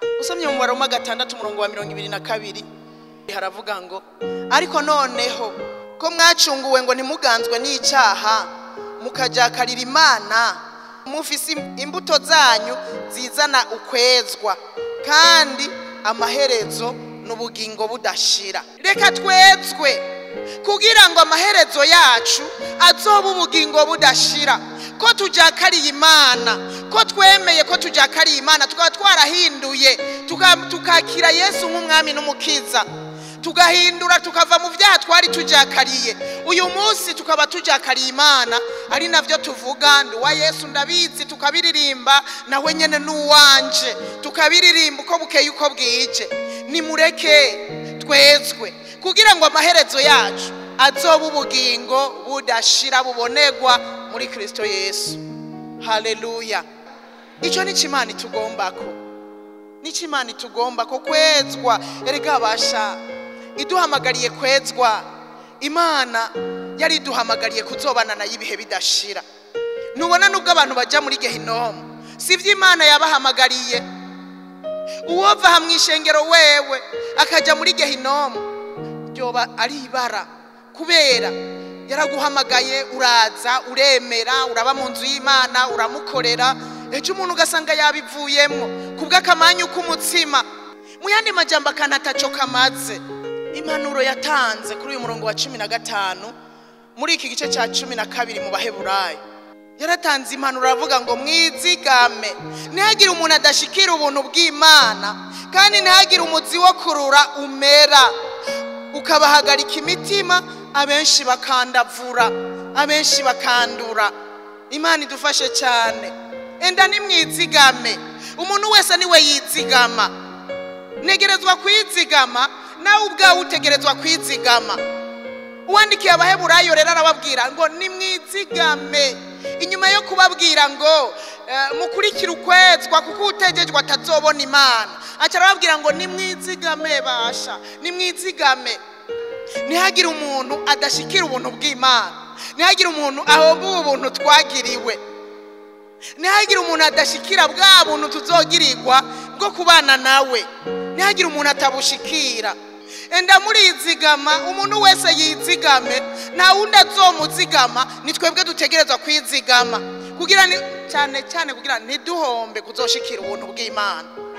usomye mu mubare wa gatandatu umurongo wa mirongo ibiri na kabiri haravuga ngo ariko noneho ko mwacunguwe ngo ntimuganzwe n'icyaha mukajakarira imana mufise imbuto zanyu zizana ukwezwa kandi amaherezo n'ubugingo budashira reka twezwe kugira ngo amaherezo yacu azobe ubugingo budashira ko tujakariye imana ko twemeye ko tujakariye imana tukaba twarahinduye tuka- tukakira yesu nk'umwami n'umukiza tugahindura tukava mu byaha twari tujakariye uyu munsi tukaba tujakariye imana ari nabyo tuvuga ndi uwa yesu ndabizi tukabiririmba nawe nyine n'uwanje tukabiririmba uko bukeye uko bwije nimureke twezwe kugira ngo amaherezo yacu azobe ubugingo budashira bubonerwa muri kirisito yesu haleluya icyo ni cyo imana itugombako nicyo imana itugomba ko kwezwa erega basha iduhamagariye kwezwa imana yari iduhamagariye kuzobana nayo ibihe bidashira ntubona nubwo abantu bajya muri gehinomu si ibyo imana yabahamagariye uwova aha mu ishengero wewe akajya muri gehinomu ryoba ari ibara kubera yaraguhamagaye uraza uremera uraba mu nzu y'imana uramukorera ejo umuntu ugasanga yabivuyemo ku bw'akamanyu k'umutsima mu yandi majyamba akantu ataco kamaze impanuro yatanze kuri uyu murongo wa cumi na gatanu muri iki gice cya cumi na kabiri mu baheburayo yaratanze impanuro aravuga ngo mwizigame ntihagire umuntu adashikira ubuntu bw'imana kandi ntihagire umuzi wo kurura umera ukabahagarika imitima abenshi bakandavura abenshi bakandura imana idufashe cyane enda nimwizigame umuntu wese niwe yizigama ntegerezwa kwizigama nawe ubwawe utegerezwa kwizigama uwandikiye abaheburayo rero arababwira ngo nimwizigame inyuma yo kubabwira ngo eh, mukurikire ukwezwa kuko utegejwe atazobona imana aca arababwira ngo nimwizigame basha nimwizigame ntihagire umuntu adashikira ubuntu bw'imana ntihagire umuntu ahomba ubu buntu twagiriwe ntihagire umuntu adashikira bwa buntu tuzogirirwa bwo kubana nawe ntihagire umuntu atabushikira enda murizigama umuntu wese yizigame nta wundi azomuzigama ni twebwe dutegerezwa kwizigama kugira ni cyane cyane kugira ntiduhombe kuzoshikira ubuntu bw'imana